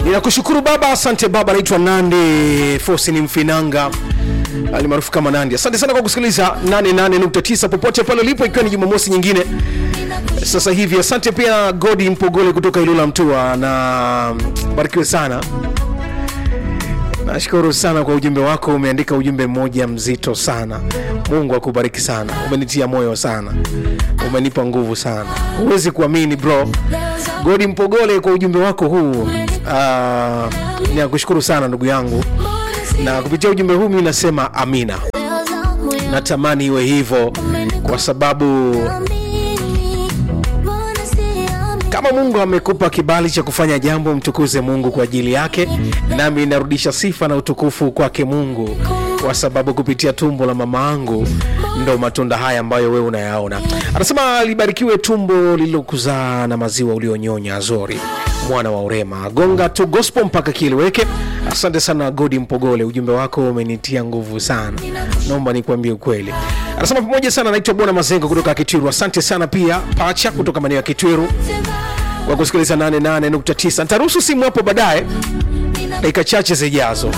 ninakushukuru baba asante baba naitwa nandi fosi ni mfinanga alimaarufu kama nandi asante sana kwa kusikiliza 88.9 popote pale ulipo ikiwa ni jumamosi nyingine sasa hivi asante pia godi mpogole kutoka ilula mtua na barikiwe sana nashukuru sana kwa ujumbe wako umeandika ujumbe mmoja mzito sana mungu akubariki sana umenitia moyo sana umenipa nguvu sana huwezi kuamini bro godi mpogole kwa ujumbe wako huu uh, nakushukuru sana ndugu yangu na kupitia ujumbe huu mi nasema amina natamani iwe hivyo kwa sababu kama mungu amekupa kibali cha kufanya jambo mtukuze mungu kwa ajili yake nami narudisha sifa na utukufu kwake mungu kwa sababu kupitia tumbo la mama angu ndo matunda haya ambayo wewe unayaona anasema libarikiwe tumbo lililokuzaa na maziwa ulionyonya azori mwana wa urema gonga tu gospel mpaka kieleweke asante sana godi mpogole ujumbe wako umenitia nguvu sana naomba nikuambie ukweli anasema pamoja sana naitwa bwana mazengo kutoka kitwiru asante sana pia pacha kutoka maeneo ya kitwiru kwa kusikiliza 88.9 ntaruhusu simu hapo baadaye dakika chache zijazo